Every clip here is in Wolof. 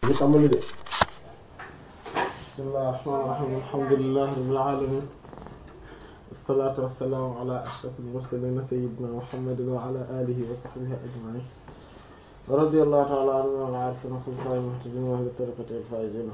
ñu tàmbali de bismillahir rahmanir rahim alhamdulillahi rabbil alamin wassalatu wassalamu ala ashrafil mursalin sayyidina muhammadin wa ala alihi wa sahbihi ajma'in radiyallahu ta'ala anhum wa arifin khulafa'il muhtadin wa ahli tariqatil faizin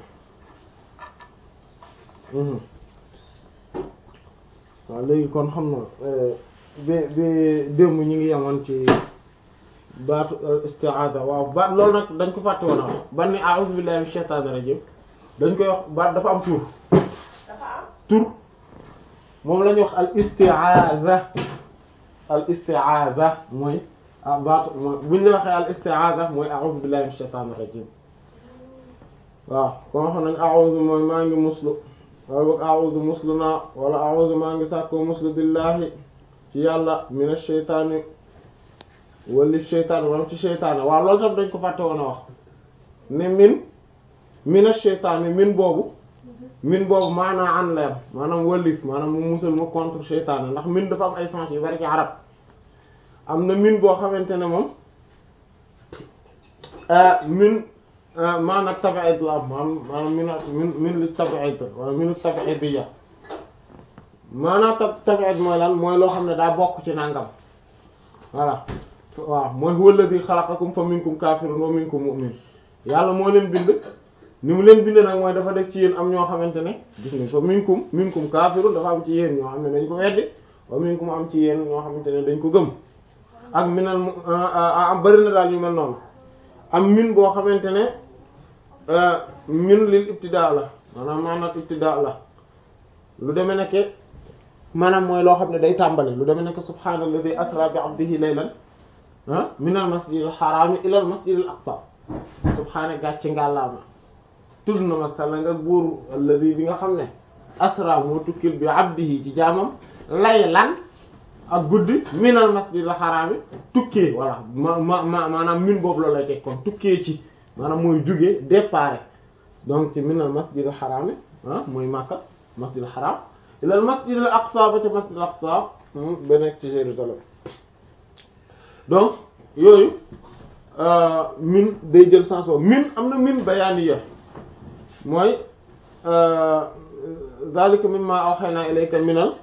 waaw léegi kon xam na bi bi démb ñu ngi yemoon ci baatu isti'aada waaw baat loolu nag dañ ko fàtte woon a wax ban ni a'uuzu billahi minash shaytaanir rajiim dañ koy wax baat dafa am tur tur moom la ñuy wax al isti'aada al isti'aada mooy ah baatu mooy bu ñu la waxee al isti'aada mooy a'uuzu billahi minash shaytaanir rajiim waaw kon xam nañ a'uuzu mooy maa ngi muslu wala boog a'uuzu muslu naa wala a'uuzu maa ngi sàkkoo muslu billahi ci yàlla minash shaytaani wala sheytaan wala ci sheytaane waaw loolu tam dañ ko fàtte woon a wax ne min mina sheytaane min boobu min boobu maanaa an leer maanaam wëlif maanaam mu musal ma contre sheytaane ndax min dafa am ay sens yu bari ci arab am na min boo xamante ne moom min maanaam tabi'id la am maanaam min min li tabi'id wala min tabi'idiyya maanaam tabi'id mooy lan mooy loo xam ne daa bokk ci nangam voilà waaw mooy huwa alladhi khalaqakum fa minkum kafirun wa minkum mu'min yàlla moo leen bind ni mu leen bind nag mooy dafa def ci yéen am ñoo xamante ne gis nga fa minkum minkum kafirun dafa am ci yéen ñoo xam ne dañ ko weddi wa minkum am ci yéen ñoo xamante ne dañ ko gëm ak minal am bari na daal yu mel noonu am min boo xamante ne min lil ibtidaa la maanaam maanaam ibtidaa la lu demee nekke maanaam mooy loo xam ne day tàmbali lu demee nekk subhaanalladhi asra bi abdihi laylan ah minal masjidil haram ilal masjidil aqsa subhaana gàcce ngàllaama tudd na ma salla nga buur alladhi bi nga xam ne asra moo tukkil bi abdihi ci jaamam laylan ak guddi minal masjidil haram tukkee voilà ma ma ma maanaam min boobu loolu lay teg kon tukkee ci maanaam mooy jugee départ donc ci minal masjidil haram ah mooy Makka masjidil haram ilal masjid al aqsa ba ca masjid al aqsa ba nekk ci Jérusalem donc yooyu min day jël sens boobu min am na min bayaaniya mooy zalika mimma awhayna ilayka minal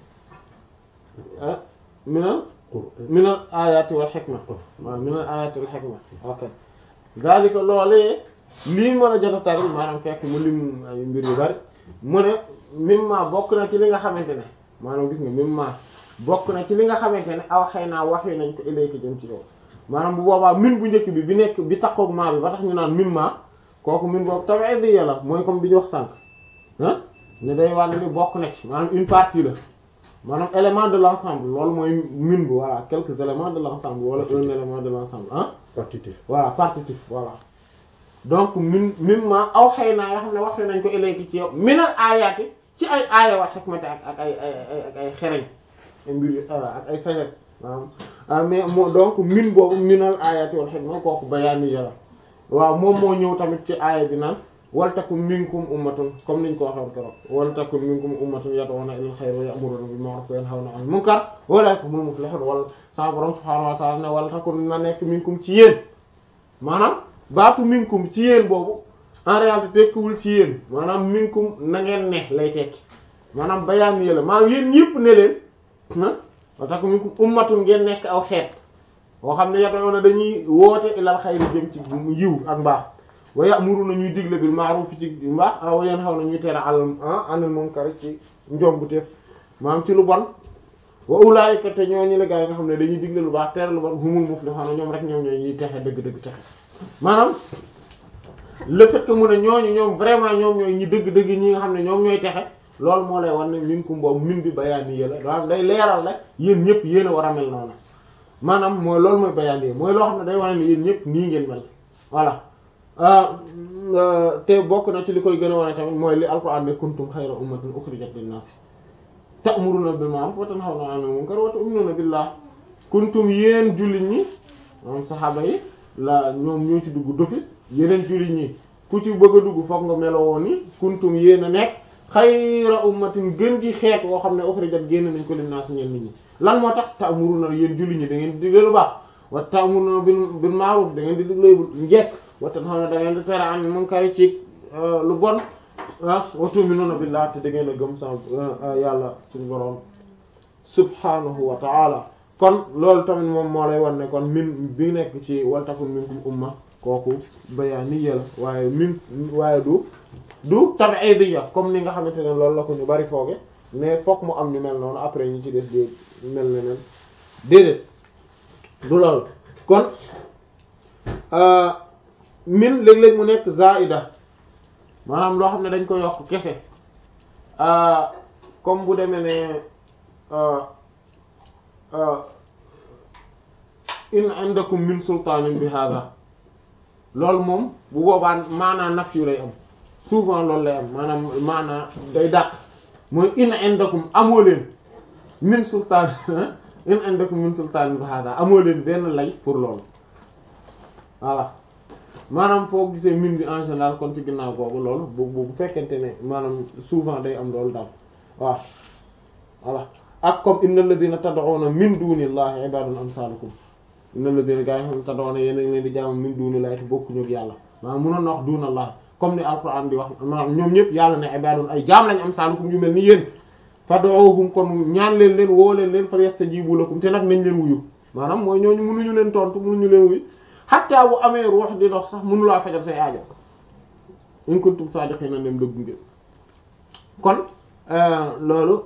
minal minal ayati wal hikma waaw minal ayati wal hikma ok zalika loolee lii mën a jot a tari maanaam fekk mu lim ay mbir yu bari mu ne mimma bokk na ci li nga xamante ne maanaam gis nga mimma bokk na ci li nga xamante ne aw xëy naa wax yi nañ ko ilayka jëm ci yow maanaam bu boobaa min bu njëkk bi bi nekk bi takkoog maa bi ba tax ñu naan mimma kooku min boobu tamit di yàlla mooy comme bi ñu wax sànq ah ne day wàll ni bokk na ci maanaam une partie la maanaam élément de l'ensemble loolu mooy min bu voilà quelques éléments de l'ensemble wala un élément de l'ensemble ah partitif voilà partitif voilà donc min mimma aw xëy naa yoo xam ne wax nañ ko ilayka ci yow minal aayaati ci ay aaya wa hikmati ak ak ay ay ak ay xereñ ay mbir ak ay sagesse maanaam mais moo donc min boobu minal aayaati wal hikma kooku bayaani yàlla waaw moom moo ñëw tamit ci aaya bi naan wal takum minkum ummatun comme niñ ko waxoon keroog wal takum minkum ummatun yad'una ilal khayri wa ya'muruna bil ma'ruf wa yanhawna 'anil munkar wa ulaa'ika humul muflihun wala sa borom subhaanahu wa ta'ala ne wal takum na nekk minkum ci yéen maanaam baatu minkum ci yéen boobu en réalité tekkiwul ci yéen maanaam minkum na ngeen ne lay tekki maanaam bayaan yëla maanaam yéen ñëpp ne leen ah wa takum minkum ummatun ngeen nekk aw xeet boo xam ne yad'una dañuy woote ilal xayri jëm ci yiw ak mbaax wa ya'muruna ñuy digle bil ma'ruf ci mbaax wa yanhawna ñuy tere al anil munkar ci njombu teef maanaam ci lu bon wa ulaa'ika te ñooñu la gaa yi nga xam ne dañuy digle lu baax tere lu bon humul muflihun ñoom rek ñoom ñooy ñuy texe dëgg-dëgg texe maanaam le fait que mu ne ñooñu ñoom vraiment ñoom ñooy ñi dëgg-dëgg ñi nga xam ne ñoom ñooy texe loolu moo lay wan ne minkum boobu min bi bayaani yëla maanaam day leeral la yéen ñëpp yéen a war a mel noonu maanaam mooy loolu mooy bayaani mooy loo xam ne day wane ne yéen ñëpp nii ngeen mel voilà te bokk na ci li koy gën a wane tamit mooy li alquran ne kuntum xayra ummatin ukhrijat linnaas ta'muruna bil ma'ruf wa tanhawna 'anil munkar wa tu'minuna billah kuntum yéen jullit ñi moom saxaaba yi la ñoom ñoo ci dugg d'office yeneen jullit ñi ku ci bëgg a dugg foog nga meloo woon ni kuntum yéen a nekk xayra ummatin gën gi xeet woo xam ne ukhrijat génn nañ ko linnaas ñeen nit ñi lan moo tax ta'muruna yéen jullit ñi da ngeen di digle lu baax wa ta'muruna bil bil ma'ruf da ngeen di digle njekk wa tanhawna da ngeen di tere an munkari ci lu bon ah wa tu'minuna billahi te da ngeen a gëm sa yàlla suñu borom subhanahu wa ta'ala kon loolu tamit moom moo lay wan ne kon min bi nekk ci wal takun minkum umma kooku bayaaniyya la waaye min waaye du du tab'idiyya comme ni nga xamante ne loolu la ko ñu bari fooge mais fokk mu am ñu mel noonu après ñu ci des dé mel ne nen déedéet du loolu kon min léeg-léeg mu nekk zaida maanaam loo xam ne dañ ko yokk kese comme bu demee ne in indakum min sultaanin bi hada loolu moom bu boobaa maanaa naf yu lay am souvent loolu lay am maanaam maanaa day dàq mooy in indakum amoo leen min sultaan in indakum min sultaanin bi hada amoo leen benn lay pour loolu voilà maanaam foo gisee min bi en général kon ci ginnaaw googu loolu bu bu fekkente ne maanaam souvent day am loolu daal waaw voilà ak comme innal ladina tad'una min dunillahi ibadun amsalukum innal ladina gaa yi xam tad'una yéen a ngi leen di jaamu min dunillahi te bokkuñu ak yàlla maanaam mënoon na wax dunallahi comme ni alquran di wax maanaam ñoom ñëpp yàlla ne ibadun ay jaam lañ amsalukum ñu mel ni yéen fad'uhum kon ñaan leen leen woo leen leen falyastajibu lakum te nag nañ leen wuyu maanaam mooy ñooñu mënuñu leen tontu mënuñu leen wuyu xatta bu amee ruux di dox sax mënulaa fajal say aajo in kuntum sadiqina dem dëggu ngeen kon loolu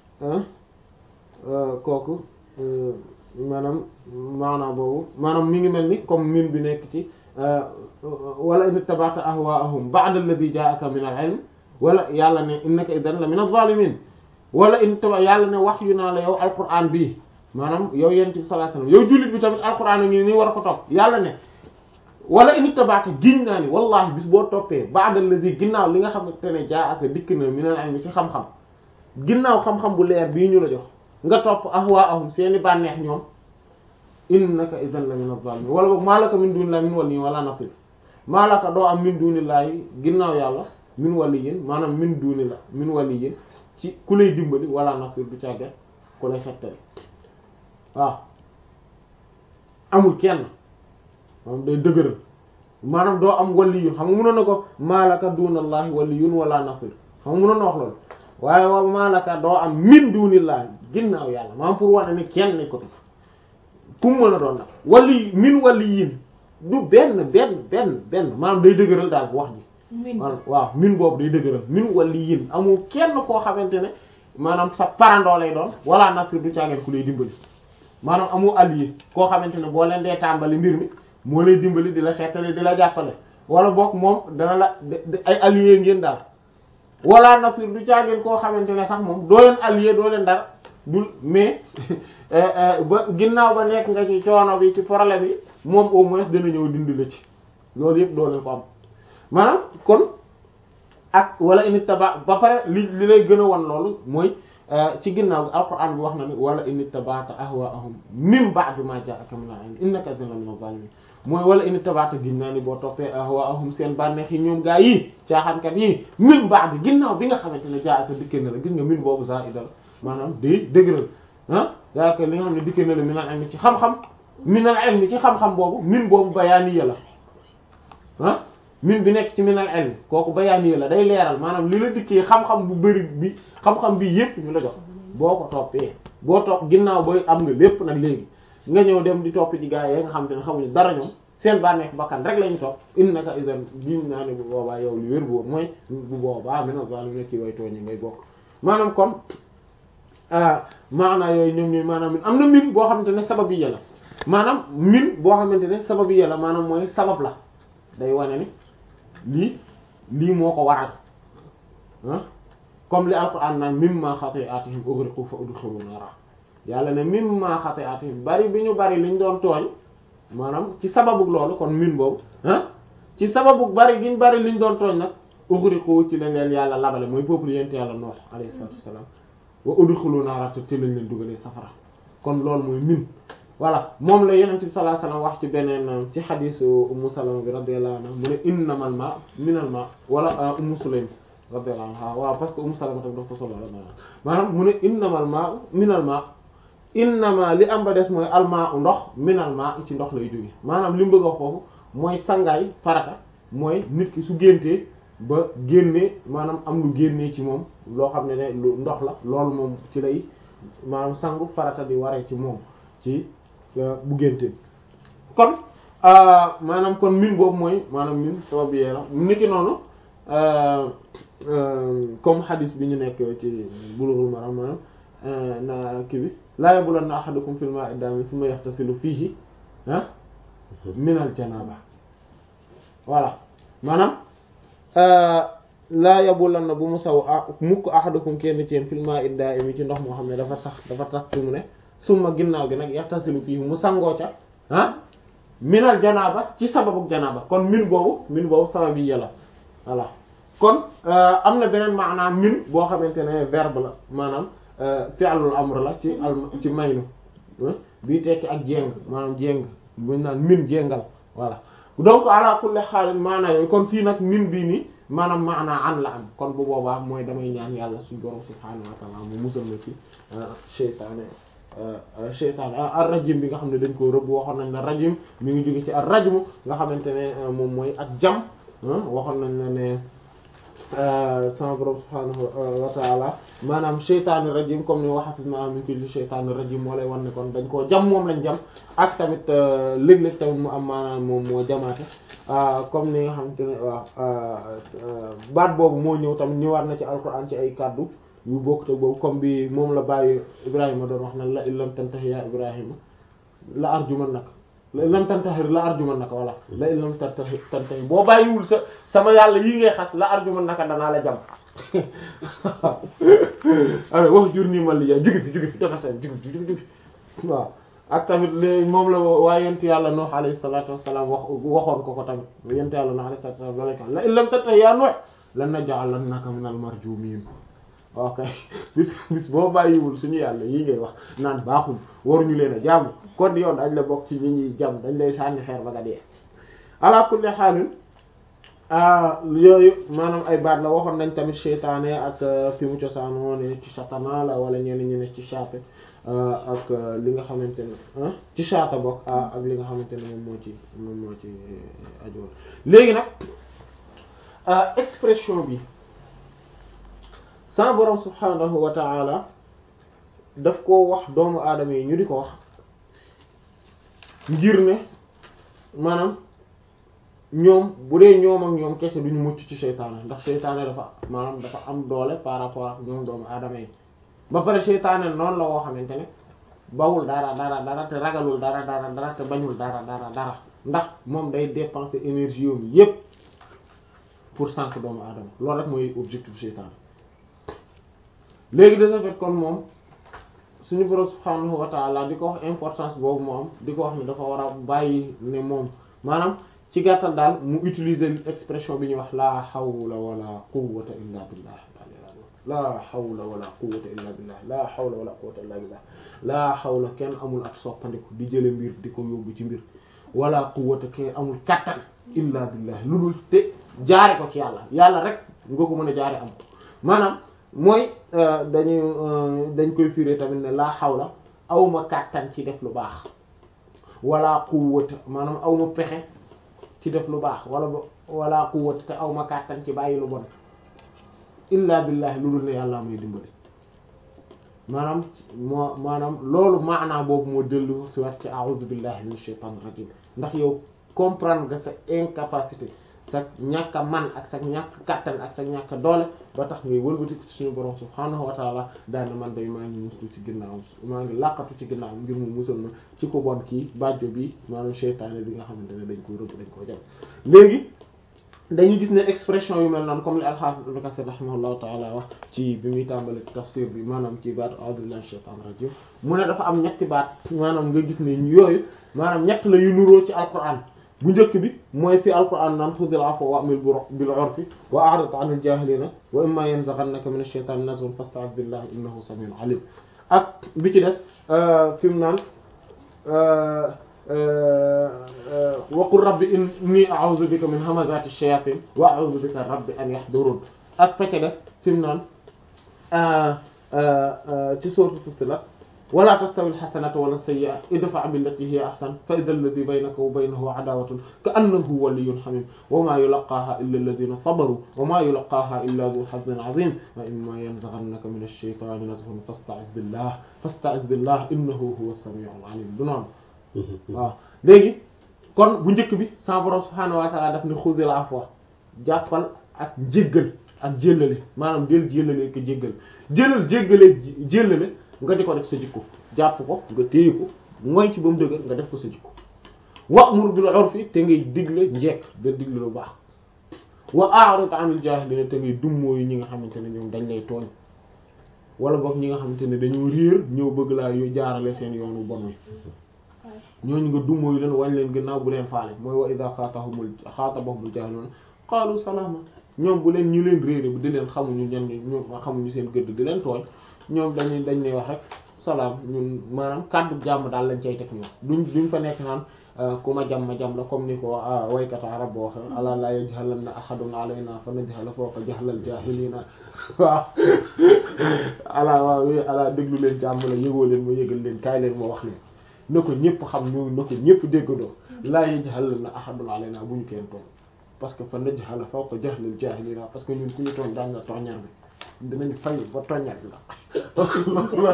kooku maanaam maanaam boobu maanaam mi ngi mel ni comme min bi nekk ci wala in ittaba'ta ahwaa'ahum ba'da alladhi jaa'aka min al-'ilm wala yàlla ne innaka idan la min adh-dhalimin wala in ittaba yàlla ne wax yu naa la yow alquran bii maanaam yow yent bi sallallahu alayhi wasallam yow jullit bi tamit alquran a ngi nii war a ko topp yàlla ne wala in ittaba'ta giñ naa ni wallahi bis boo toppee ba'da alladhi ginnaaw li nga xamante ne jaa'aka dikk na min al-'ilm ci xam-xam ginnaaw xam-xam bu leer bii ñu la jox nga topp ahwaahum seeni bànneex ñoom innaka idan la min az-zalimin wala boog maalaka min dunillahi min waliyyin wala nasir maalaka doo am min dunillahi ginnaaw yàlla min waliyyin maanaam min dunillah min waliyyin ci ku lay dimbali wala nasir du càgget ku lay xettali waaw amul kenn maanaam day dëgëral maanaam doo am waliyun xam nga mënoon na ko maalaka dunallahi waliyun wala nasir xam nga mënoon na wax loolu waaye wa maalaka doo am min dunillahi ginnaaw yàlla maanaam pour wane ni kenn ne ko tu fu mu mën a doon nag wali min waliyin du benn benn benn benn maanaam day dëgëral daal wax ji waaw min boobu day dëgëral min waliyin amul kenn koo xamante ne maanaam sa parandoo lay doon wala nasir du caageen ku lay dimbali maanaam amul allié koo xamante ne boo leen dee tàmbali mbir mi moo lay dimbali di la xeetale di la jàppale wala boog moom dana la ay allié ngeen daal wala nasir du caageen koo xamante ne sax moom doo leen allié doo leen dara dul mais ba ginnaaw ba nekk nga ci coono bi ci problème yi moom au moins dana ñëw dindi la ci loolu yëpp doo leen ko am maanaam kon ak wala init taba ba pare li li lay gën a wan loolu mooy ci ginnaaw gi alquran bi wax na ni wala init tabata ahwaahum min ba'di ma ja'aka min al-'ilm innaka idhan min az-zalimin mooy wala init tabata gin naa ni boo toppee ahwaahum seen bànneex yi ñoom gaa yi caaxaankat yi min ba'di ginnaaw bi nga xamante ne ja'aka dikkee na la gis nga min boobu za'ida maanaam day dëgëral ah yaa li nga xam ne dikkee na la min al-'ilm ci xam-xam min al-'ilm ci xam-xam boobu min boobu bayaaniya la ah min bi nekk ci min al-'ilm kooku bayaaniya la day leeral maanaam li la dikkee xam-xam bu bari bi xam-xam bi yépp ñu la jox boo ko toppee boo topp ginnaaw booy am nga lépp nag léegi nga ñëw dem di topp ci gaa yi nga xam te ne xamuñu dara ñoom seen bànneex bakkan rek lañu topp innaka idan gin naa ne bu boobaa yow li wér bu mooy bu boobaa min az-zalimin ci way tooñi ngay bokk maanaam kon maanaa yooyu ñoom ñooy maanaam min am na min boo xamante ne sabab yi la maanaam min boo xamante ne sabab yi la maanaam mooy sabab la day wane ni lii lii moo ko waral ah comme li alquran naan mimma xati'atihim ughriqu fa udkhilu nara yàlla ne mimma xati'atihim bari bi ñu bari liñ doon tooñ maanaam ci sababu loolu kon min boobu ah ci sababu bari giñ bari liñ doon tooñ nag ughriqu ci lañ leen yàlla labale mooy peuple yent yàlla Nuh alayhi salatu wassalam wa udkhilu nara te ci lañ leen dugalee safara kon loolu mooy min voilà moom la yonent bi sallallahu alayhi wasallam wax ci beneen ci xadiisu Ummu Salama bi radiyallahu anha mu ne innamal ma minal ma wala Ummu Sulaym radiyallahu anha waaw parce que Ummu Salama tam daf ko solo maanaam mu ne innamal ma minal ma innama li am ba des mooy almaa u ndox minal ma ci ndox lay jóge maanaam li mu bëgg a wax foofu mooy sangaay farata mooy nit ki su géntee ba génnee maanaam am lu génnee ci moom loo xam ne ne lu ndox la loolu moom ci lay maanaam sangu farata di waree ci moom ci bu géntee kon maanaam kon min boobu mooy maanaam min sabab yee la niki noonu comme hadis bi ñu nekk ci Bulughul Maram maanaam na kii bi laa yabulanna ahadukum fil ma'i dami thumma yaxtasilu fiihi ah minal janaba voilà maanaam laa yabulanna bu mu saw a mukk ahadukum kenn ci yéen fil ma'i da'imi ci ndox moo xam ne dafa sax dafa tax fi mu ne summa ginnaaw gi nag yaxtasilu fiihi mu sangoo ca ah minal janaba ci sababu janaba kon min boobu min boobu sabab yi yàlla voilà kon am na beneen maanaam min boo xamante ne verbe la maanaam fi'lul amr la ci al ci maynu bii tekki ak jéng maanaam jéng buñ naan min jéngal voilà donc ala kulli xaal maanaa yooyu kon fii nag min bii nii maanaam maanaa an la am kon bu boobaa mooy damay ñaan yàlla suñu borom subhaanahu wa ta'ala mu musal na ci seytaane seytaane ar rajim bi nga xam ne dañ ko rëbb waxoon nañ la rajim mi ngi jóge ci ar rajmu nga xamante ne moom mooy ak jam waxoon nañ la ne sama borom subhaanahu wa ta'ala maanaam sheytaani rajim comme ni wa hafizna min kulli sheytaani rajim moo lay wan ne kon dañ koo jam moom lañ jam ak tamit léeg-léeg tamit mu am maanaam moom moo jamaate comme ni nga xamante ne waaw baat boobu moo ñëw tamit ñëwaat na ci alquran ci ay kaddu yu bokk te boobu comme bi moom la bàyyi Ibrahima doon wax na la illam tantahi ya Ibrahima la arjumannaka la illam tantahi la arjumannaka walla la illam tantahi tantahi boo bàyyiwul sa sama yàlla yii ngay xas la arjumannaka danaa la jam alors wax jur nii man li jaay jugi fi jugi fi dafa seen jugi fi jugi fi waaw ak tamit léegi moom la waaye yent yàlla Nuh alayhi salaatu wassalaam wax waxoon ko ko tamit yent yàlla Nuh alayhi salaatu wassalaam la la illam tantahi ya Nuh lanaj'alannaka minal marjumin ok bis bis boo bàyyiwul suñu yàlla yii ngay wax naan baaxul waruñu leen a jàmm kon yow dañ la bokk ci ñi ñuy jàmm dañ lay sànni xeer ba nga dee ala kulli xaalin yooyu maanaam ay baat la waxoon nañ tamit seytaane ak fi mu cosaanoo ne ci satana la wala ñenn ñi ne ci chape ak li nga xamante ne ci chata bokk ak li nga xamante ne moom moo ci moom moo ci ajool léegi nag expression bi sa borom subhanahu wa ta'ala daf koo wax doomu aadama yi ñu di ko wax ngir ne maanaam ñoom bu dee ñoom ak ñoom kese duñu mucc ci seytaane ndax seytaane dafa maanaam dafa am doole par rapport ak ñoom doomu aadama yi ba pare seytaane noonu la woo xamante ne bawul dara dara dara te ragalul dara dara dara te bañul dara dara dara ndax moom day dépenser énergie yoom yépp pour sànq doomu aadama loolu rek mooy objectif seytaane léegi de ce fait kon moom suñu borom subhanahu wa ta'ala di ko wax importance boobu mu am di ko wax ne dafa war a bàyyi ne moom maanaam ci gàttal daal mu utiliser expression bi ñuy wax la hawla wala quwwata illa billah la hawla wala quwwata illa billah la hawla wala quwwata illa billah la hawla kenn amul ak soppandiku di jële mbir di ko yóbbu ci mbir wala quwwata kenn amul kattan illa billah lu dul te jaare ko ci yàlla yàlla rek nga ko mën a jaare am ko maanaam mooy dañuy dañ koy firé tamit ne laa xawla awma kàttan ci def lu baax wala quwwata maanaam awma pexe ci def lu baax wala wala quwwata te awma kàttan ci bàyyi lu bon illa billahi lu dul ne yàlla may dimbali maanaam moo maanaam loolu maanaa boobu moo dellu si wat ci a'udhu billahi minash shaitanir rajim ndax yow comprendre nga sa incapacité sa ñàkk a man ak sa ñàkk kattan ak sa ñàkk doole ba tax ngay wëlbati ci suñu borom subhaanahu wa taala daana man day maa ngi muslu ci ginnaawam maa ngi laqatu ci ginnaawam ngir mu musal ma ci ko bon kii bàjjo bi maanaam seytaane bi nga xamante ne dañ ko rëbb dañ ko jam léegi dañuy gis ne expression yu mel noonu comme li al-Hafiz Ibn Kathir rahimahullahu taala wax ci bi muy tàmbali tafsir bi maanaam ci baat a'uuzu billahi minash shaytaanir rajiim mu ne dafa am ñetti baat maanaam nga gis ne yooyu maanaam ñett la yu nuroo ci alquran bu njëkk bi mooy fi alquran naan xudil afwa wa'mur bil urfi wa a'rid 'anil jaahiliina wa imma yanzaghannaka minash shaytaani nazghun fasta'idh billahi innahu samii'un 'aliim ak bi ci des fi mu naan wa qul rabbi inni a'uuzu bika min hamazaati shayaatiin wa a'uuzu bika rabbi an yahduruun ak fa ca des fi mu naan ci sourate Fussilat wala tastawi alxasanatu wala sayyi'atu idfa' billati hiya ahsan fa idha alladhi baynaka wa baynahu adawatun ka annahu waliyyun hamim wa ma yulaqaha illa alladhina sabaru wa ma yulaqaha illa dhu hazzin 'azim wa imma yanzaghannaka min ash-shaytani nazghun fasta'iz billah fasta'iz billah innahu huwa as-sami'ul 'alim du noonu waaw léegi kon bu njëkk bi sa borom subhaanahu wa ta'ala daf ne xudil afwa jàppal ak jéggal ak jéllale maanaam del jéllale ko jéggal jëlal jéggale jéllale nga di ko def sa jikko jàpp ko nga téye ko mooy ci ba mu dëgër nga def ko sa jikko wa'mur bil 'urfi te ngay digle njekk da digle lu baax wa a'rid 'anil jaahiliina te ngay dummóoyu ñi nga xamante ne ñoom dañ lay tooñ wala boog ñi nga xamante ne dañoo réer ñëw bëgg laa yo jaarale seen yoonu bon wi ñooñu nga dummóoyu leen wañ leen gannaaw bu leen faale mooy wa idha xaatabahumul xaatabahumul jaahiluuna qaalu salaama ñoom bu leen ñu leen réere bu di leen xamuñu ñan ñoom xamuñu seen gëdd di leen tooñ ñoom dañuy dañ lay wax rek salaam ñun maanaam kàddu jàmm daal lañ cay teg ñoom duñ duñ fa nekk naan ku ma jam ma jam la comme ni ko waykat arab boo waxe ala la yajhalanna ahadun alayna fa najhala fawqa jahlal jahilina waaw ala waaw ala déglu leen jàmm la yëgoo leen ma yëgal leen kaay leen ma wax leen na ko ñëpp xam ñu na ko ñëpp déggandoo la yajhalanna ahadun alayna bu ñu kenn tooñ parce que fa najhala fawqa jahlal jahilina parce que ñun ku ñu tooñ daañ la tooñar bi dinañ fay ba toññat la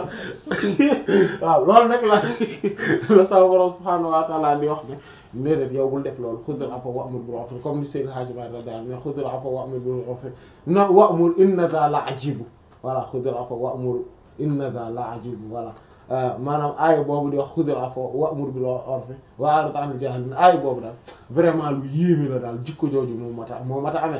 waaw loolu nag la la sa borom subhaanahu wa ta'ala di wax ne déedéet yow bul def loolu xudul afa wa'mur bil 'urfi comme ni Seydou Hadji Malick radiyallahu anhu ne xudul afa wa'mur bil 'urfi na wa'mur inna za la ajibu voilà xudul afa wa'mur inna za la ajibu voilà maanaam aaya boobu di wax xudul afa wa'mur bil 'urfi wa a'rid 'anil jaahiliin aaya boobu daal vraiment lu yéeme la daal jikko jooju moo mata moo mata amee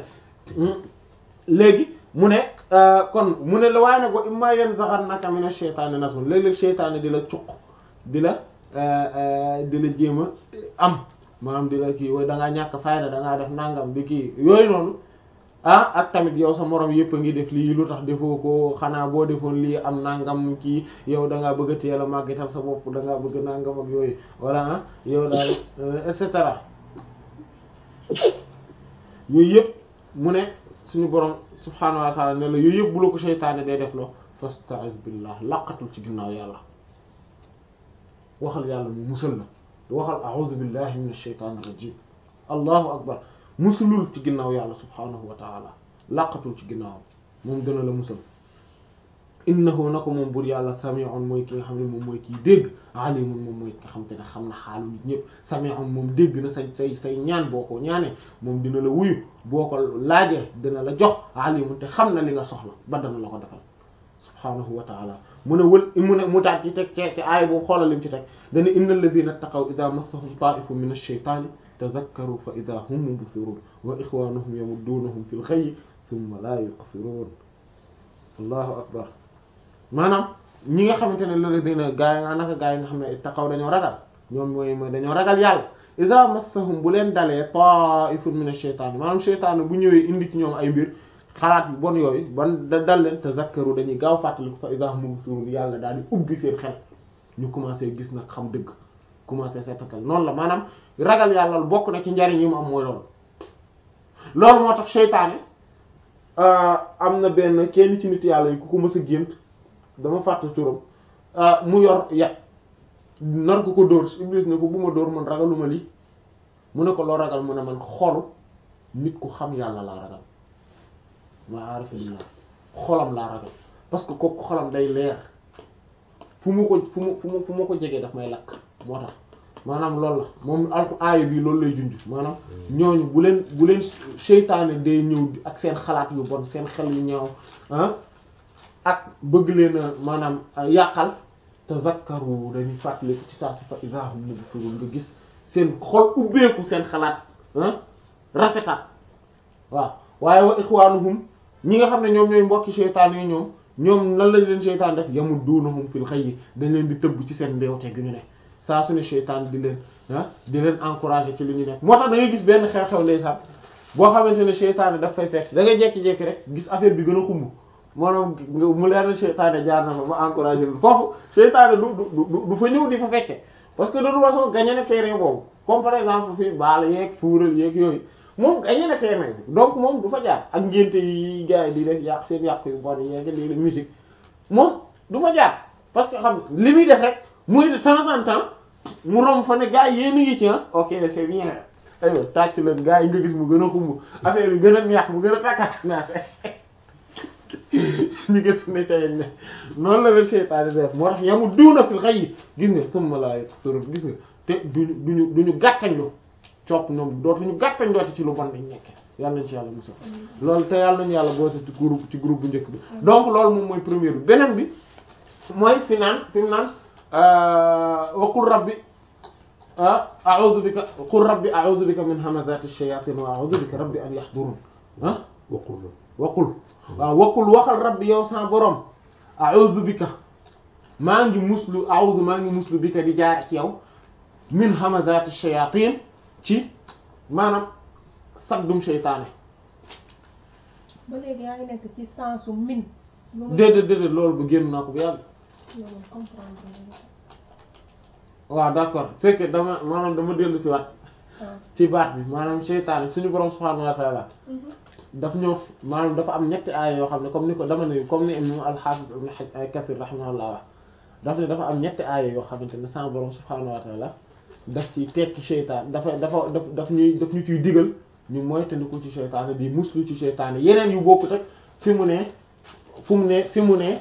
léegi mu ne kon mu ne la waaye nag wa imma yanzaghannaka mina shaytaani nazghun léeg-léeg shaytaani di la cuq di la di la jéem a am maanaam di la kii way da ngaa ñàkk fayda da ngaa def nangam di kii yooyu noonu ah ak tamit yow sa morom yëpp a ngi def lii lu tax defoo ko xanaa boo defoon lii am nangam kii yow da ngaa bëgg a teel a màggetal sa bopp da ngaa bëgg nangam ak yooyu wala ah yow daal et cetera yooyu yëpp mu ne suñu borom subhaanahu wa ta'ala ne la yooyu yëpp bu la ko seytaane day def loo fasta'iz billah laqatul ci ginnaaw yàlla waxal yàlla mu musal la waxal a'udhu billahi minash shaytanir rajim allahu akbar musulul ci ginnaaw yàlla subhaanahu wa ta'ala laqatul ci ginnaaw moom dana la musal innahu na ko moom bur yàlla sami'un mooy ki nga xam ne moom mooy kii dégg alimun moom mooy ki nga xam te ne xam na xaalu nit ñëpp sami'un moom dégg na say say say ñaan boo ko ñaanee moom dina la wuyu boo ko laajee dina la jox alimun te xam na li nga soxla ba dana la ko defal subhaanahu wa ta'ala mu ne wël mu ne mu taat ci teg ci ci aaya boobu xoolal lim ci teg dana innal ladhina taqaw idha massahum ta'ifun min ash-shaytani tadhakkaru fa idha hum mubsirun wa ikhwanuhum yamuddunahum fil ghayyi thumma la yuqsirun allahu akbar maanaam ñi nga xamante ne loolu dina gaa yi naka gaa yi nga xam ne taxaw dañoo ragal ñoom mooy mooy dañoo ragal yàlla iza massahum bu leen dalee ta'ifun min ash-shaytaan maanaam shaytaan bu ñëwee indi ci ñoom ay mbir xalaat yu bon yooyu ban da dal leen tazakkaru dañuy gaaw fàttaliku fa iza hum mubsirun yàlla daal di ubbi seen xel ñu commencé gis nag xam dëgg commencé seetatal noonu la maanaam ragal yàlla bokk na ci njariñ yi mu am mooy loolu loolu moo tax shaytaan am na benn kenn ci nit yàlla yi ku ko mës a gént dama fàtte turam mu yor yat nar ko ko dóor Iblis ne ko bu ma dóor man ragaluma lii mu ne ko loo ragal mu ne man xolu nit ku xam yàlla laa ragal ma arafillah xolam laa ragal parce que kooku xolam day leer fu mu ko fu mu fu mu fu ma ko jegee daf may lakk moo tax maanaam loolu la moom alku aaya bi loolu lay junj maanaam ñooñu bu leen bu leen seytaane day ñëw ak seen xalaat yu bon seen xel yu ñaaw ah ak bëgg leen a maanaam yàqal tazakkaru dañuy fàttaliku ci saa si fa iza hum mubsirun nga gis seen xol ubbeeku seen xalaat rafetaat waaw waaye wa ikhwanuhum ñi nga xam ne ñoom ñooy mbokki seytaan yi ñoom ñoom lan lañ leen seytaan def yamuddunahum fil xayyi dañ leen di tëbb ci seen mbewte gi ñu ne saa su ne seytaan di leen ah di leen encourager ci li ñu nekk moo tax da ngay gis benn xew-xew ndeysaan boo xamante ne seytaan daf fay fekk da ngay jekki-jekki rek gis affaire bi gën a xumb maanaam mu leer na seytaane jaar na fa ma encouragé lu foofu seytaane du du du fa ñëw di fa fekke parce que de toute façon gagné na terrain boobu comme par exemple fii baal yeeg fuural yeeg yooyu moom gagné na terrain donc moom du fa jaar ak ngénte yi gars yi di def yàq seen yàq yu bon yeeg léeg-léeg musique moom du fa jaar parce que xam li muy def rek muy de temps en temps mu romb fa ne gars yi yéen a ngi ci ah ok c'est bien aywa tàcc leen gars yi nga gis mu gën a xumb affaire yi gën a neex mu gën a takkaat naa ñu gën ne ca yéen ne noonu la leen seytaane def moo tax yamu duuna fil xayyi gis nga summa laa yaqsurun gis nga te duñu duñu duñu gàttañlu copp ñoom dootuñu gàttañ dooti ci lu bon dañ nekk yàlla nañ ci yàlla musal loolu te yàlla nañu yàlla boose ci groupe ci groupe bu njëkk bi donc loolu moom mooy première bi beneen bi mooy fi naan fi mu naan wa qul rabbi a'udhu bika qul rabbi a'udhu bika min hamazati shayatin wa a'udhu bika rabbi an yahdurun ah waqul waqul waaw waqul waxal rabbi yow sa borom a'udhu bika maa ngi muslu a'udhu maa ngi muslu bika di jaar ci yow min hamazati shayatin ci maanaam saddum seytaane ba léegi yaa ngi nekk ci sensu min. lu muy déedéet déedéet loolu ba génn naa ko bu yàgg loolu comprendre nga. waaw d'accord c'est que dama maanaam dama dellu si waat ah. ci baat bi maanaam seytaane suñu borom subhaanahu wa ta'ala daf ñëw maanaam dafa am ñetti aaya yoo xam ne comme ni ko dama ne comme ni imam al-Hafiz ibn Kathir rahimahullah wax daf ne dafa am ñetti aaya yoo xamante ne sama borom subhaanahu wa ta'ala daf ci tekki seytaan dafa dafa daf daf ñuy daf ñu ciy digal ñu moytandiku ci seytaane di muslu ci seytaane yeneen yu bokkut ak fi mu ne fu mu ne fi mu ne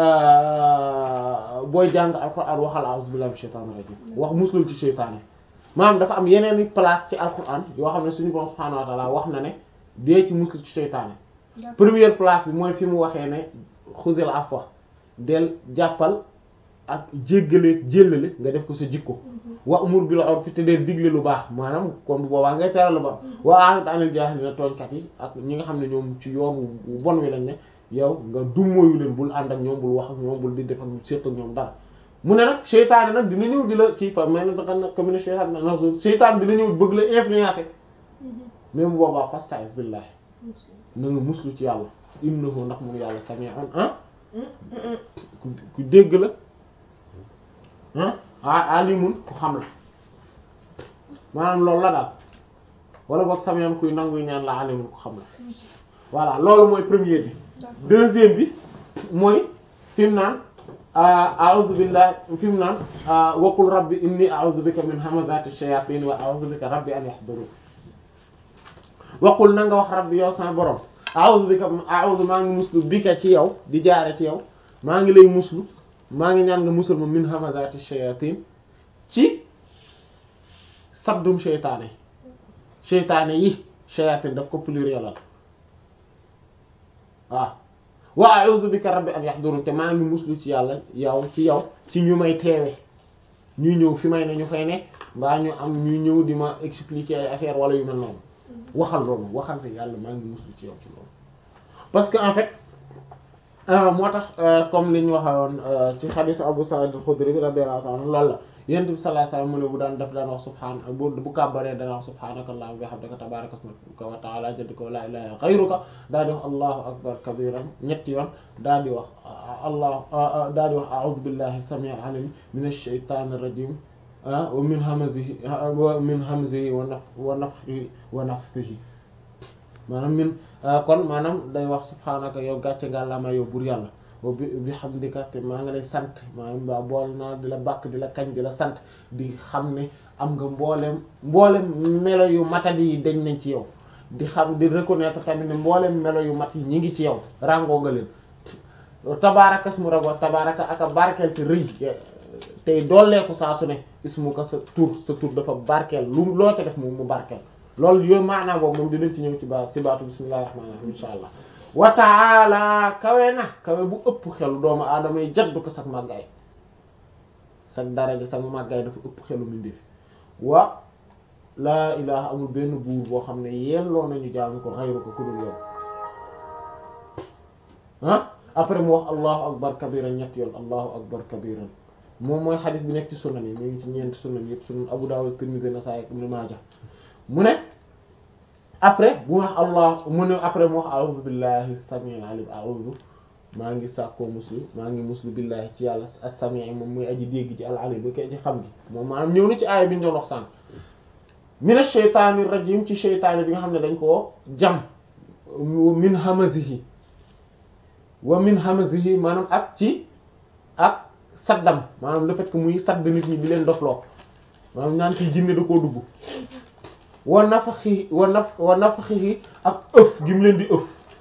booy jàng alquran waxal a'udhu billahi minash shaytanir rajim wax muslul ci seytaane maanaam dafa am yeneen i place ci alquran yoo xam ne suñu borom subhaanahu wa ta'ala wax na ne dee ci muslu ci seytaane d'accord première place bi mooy fi mu waxee ne xudil afwa del jàppal ak jéggale jéllale nga def ko sa jikko wa umur bil urfi te del digle lu baax maanaam kon bu boobaa ngay teral lu baax wa a'rid anil jaahiliina tooñkat yi ak ñi nga xam ne ñoom ci yoonu bon wi lañ ne yow nga dummóoyu leen bul ànd ak ñoom bul wax ak ñoom bul di def ak séq ak ñoom dara mu ne nag seytaane nag dina ñëw di la kii fa mais nag danga nag commune seytaan na seytaan dina ñëw bëgg la influencer mais bu boobaa fasta'iz billahi na nga muslu ci yàlla innahu ndax moom yàlla sami'un ah ku ku dégg la ah ah alimun ku xam la maanaam loolu la daal wala boog sami'un kuy nanguy ñaan la alimun ku xam la voilà loolu mooy premier bi deuxième bi mooy fi mu naan a'udhu billahi fi mu naan waqul rabbi inni a'udhu bika min hamazati shayatin wa a'udhu bika rabbi an yahdurun waqul na nga wax rabbi yow sama borom a'udhu bika a'udhu maa ngi muslu bika ci yow di jaare ci yow maa ngi lay muslu maa ngi ñaan nga musul ma min hamazati shayatin ci saddum seytaane seytaane yi shayatin daf ko plurielal waaw wa a'udhu bika rabbi an yahdurun te maa ngi muslu ci yàlla yow ci yow ci ñu may teewe ñuy ñëw fi may ne ñu fay ne mbaa ñu am ñuy ñëw di ma expliquer ay affaire wala yu mel noonu waxal loolu waxal ne yàlla maa ngi muslu ci yow ci loolu parce que en fait moo tax comme li ñu waxoon ci hadith Abu Sa'id al-Khudri bi radiyallahu anhu loolu la yonent bi sallallahu alayhi wasallam mu ne bu daan daf daan wax subhaan bu bu kàbbaree dana wax subhaanaka allahumma wa bihamdika tabaaraka ismuka wa ta'ala jadduka wa la ilaha ghayruka daal di wax allahu akbar kabiran ñetti yoon daal di wax allah daal di wax a'udhu billahi as-sami'il 'alim minash shaytanir rajim wa min hamazihi wa min hamzihi wa naf wa nafthihi wa nafthihi maanaam min kon maanaam day wax subhaanaka yow gàcce ngàllama yow bur yàlla wa bi bi hamdika te maa ngi lay sant maanaam waa bool naa di la bàkk di la kañ di la sant di xam ne am nga mboolem mboolem melo yu matadi yi dañ nañ ci yow di xam di reconnaître tamit ne mboolem melo yu mat yi ñi ngi ci yow ràngoo nga leen tabaaraka ismu rabbika tabaaraka aka barkeel te rëy tey dooleeku saa su ne ismuka sa tur sa tur dafa barkeel lu loo ca def mu mu barkeel loolu yooyu maanaam boobu moom dinañ ci ñëw ci baat ci baatu bismillahir rahmanir rahim insha allah wa taala kawe na kawe bu ëpp xelu doomu aadama yi jaddu ko sag màggaay sag daraja sag màggaay dafa ëpp xelu mindeefi wa laa ilaha amul benn buur boo xam ne yelloo nañu jaamu ko xayru ko ku dul yow ah après mu wax allahu akbar kabiran ñett yoon allahu akbar kabiran moom mooy xadis bi nekk ci sunan yi mu ngi ci ñeenti sunan yëpp sunan Abu Dawud Tirmidhi Nasa'i Ibn Majah mu ne après bu wax allah mu ne après mu wax a'udhu billahi as-sami'il 'alim a'udhu maa ngi sàkkoo muslu maa ngi muslu billahi ci yàlla as-sami' moom muy aji dégg ci al-'alim bi koy ci xam gi moom maanaam ñëw na ci aaya bi ñu doon wax sànq min ash-shaytanir rajim ci shaytaan bi nga xam ne dañ koo jam min hamazihi wa min hamazihi maanaam ak ci ak saddam maanaam le fait que muy sadd nit ñi di leen dofloo maanaam ñaan ci jinne da koo dugg wa nafaxi wa naf wa nafaxi ak ëf gi mu leen di ëf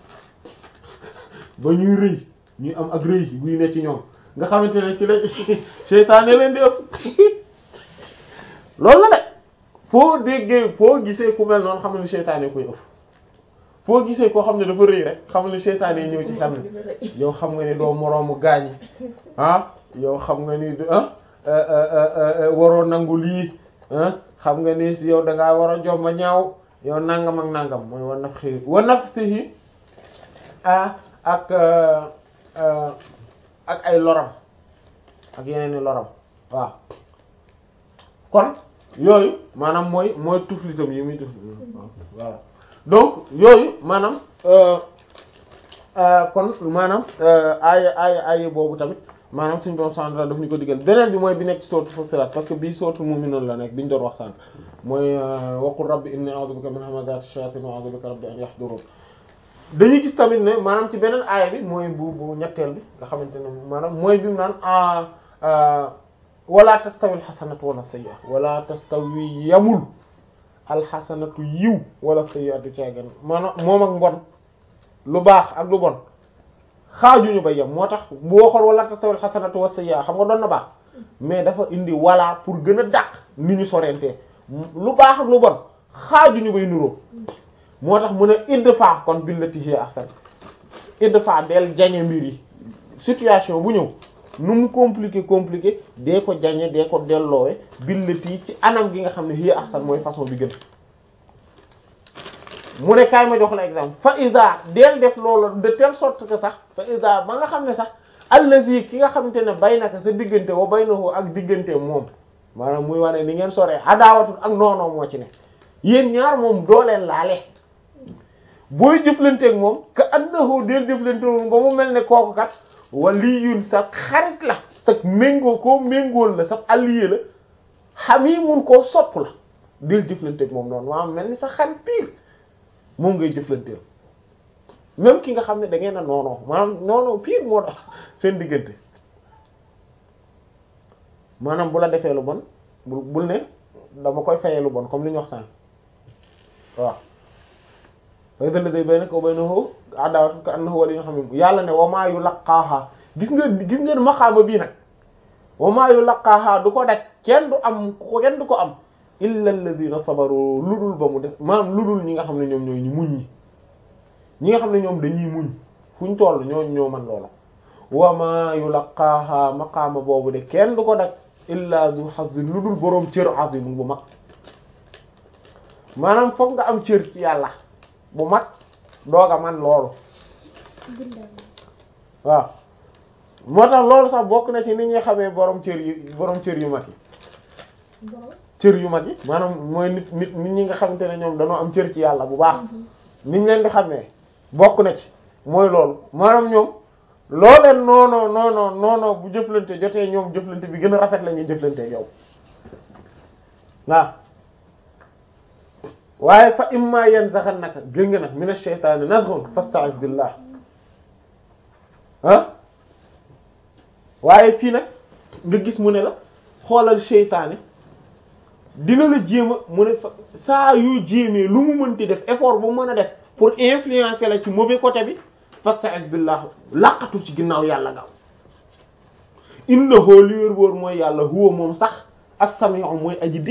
ba ñuy rëy ñuy am ak rëy buy ne ci ñoom nga xamante ne ci la seytaane leen di ëf loolu la de foo déggee foo gisee ku mel noonu xam ne seytaane koy ëf foo gisee koo xam ne dafa rëy rek xam ne seytaane ñëw ci xam ne yow xam nga ni doo moroomu gaañi ah yow xam nga ni ah waroo nangu lii ah xam nga ni si yow da ngaa war a jomba ñaaw yow nangam ak nangam mooy wa naf xii wa naf si ah ak ak ay loram ak yeneen i loram waaw kon yooyu maanaam mooy mooy tuflitam yi muy tufli voilà donc yooyu maanaam kon maanaam aaya aaya aaya boobu tamit maanaam suñu borom subhanahu wa ta'ala daf ñu ko diggal beneen bi mooy bi nekk ci sourate Fussilat parce que bii sourate Mu'minun la nekk bi ñu doon wax sànq mooy waqul rabbi inni a'udhu bika min hamazati shayatin wa a'udhu bika rabbi an yahdurun dañuy gis tamit ne maanaam ci beneen aaya bi mooy bu bu ñetteel bi nga xamante ne maanaam mooy bi mu naan wala tastawi alxasanatu wala sayyi'a wala tastawi yamul alxasanatu yiw wala sayyi'atu caagan maanaam moom ak mbon lu baax ak lu bon xaajuñu ba yem moo tax bu waxoon wala tastawi alxasanatu wala sayyi'a xam nga doon na baax mais dafa indi wala pour gën a dàq ni ñu sorentee lu baax ak lu bon xaajuñu bay nuroo moo tax mu ne idfa kon billati hiya ahsan idfa del jañe mbir yi situation bu ñëw nu mu compliqué compliqué dee ko jañe dee ko delloowe billati ci anam gi nga xam ne hiya ahsan mooy façon bi gën mu ne kaay ma jox la exemple fa isa del def loolu de telle sorte que sax fa isa ba nga xam ne sax allazi ki nga xamante ne baynaka sa diggante wa baynahu ak diggante moom maanaam muy wane ni ngeen soree adaawatul ak noonoo moo ci ne yéen ñaar moom dooleen laale booy jëflanteeg moom ka annahu del jëflante moom ba mu mel ne kooku kat waliyun sa xarit la sa méngoo koo méngool la sa allié la xamimun koo sopp la del jëflanteeg moom noonu maanaam mel ni sa xarit pire moom ngay jëflanteel même ki nga xam ne da ngeen a noonoo maanaam noonoo pire moo tax seen diggante maanaam bu la defee lu bon bul bul ne dama koy fayee lu bon comme li ñu wax sànq waaw fay dëll day bay nako bay na xoo adawatu ka annahu wali nga xam ne yàlla ne wamaa yu laqaaha gis nga gis ngeen maxaama bii nag wamaa yu laqaaha du ko daj kenn du am kenn du ko am illa alladhina sabaru ludul ba mu def maanaam ludul ñi nga xam ne ñoom ñooy ñu muñ ñi ñi nga xam ne ñoom dañuy muñ fu ñu toll ñoo ñoo man loola wamaa yu laqaaha maqaama boobu de kenn du ko daj illa du hazin ludul boroom cër azim bu mag maanaam fokk nga am cër ci yàlla bu mag dooga man loolu waaw moo tax loolu sax bokk na ci ni ñuy xamee borom cër yu borom cër yu mag yi cër yu mag yi maanaam mooy nit nit nit ñi nga xamante ne ñoom dañoo am cër ci yàlla bu baax niñ leen di xamee bokk na ci mooy loolu maanaam ñoom looleen noono noono noono bu jëflante jotee ñoom jëflante bi gën a rafet la ñuy jëflante yow waaw waaye fa imma yanzaghannaka gën nga nag mina shaytaani nazghun fasta'iz billah ah waaye fii nag nga gis mu ne la xoolal seytaane dina la jéem a mu ne fa saa yu jéemee lu mu mënti def effort bu mën a def pour influencer la ci mauvais côté bi fasta'iz billah laqatu ci ginnaaw yàlla gaaw innahu li wér wóor mooy yàlla huwa moom sax as-sami'u mooy aji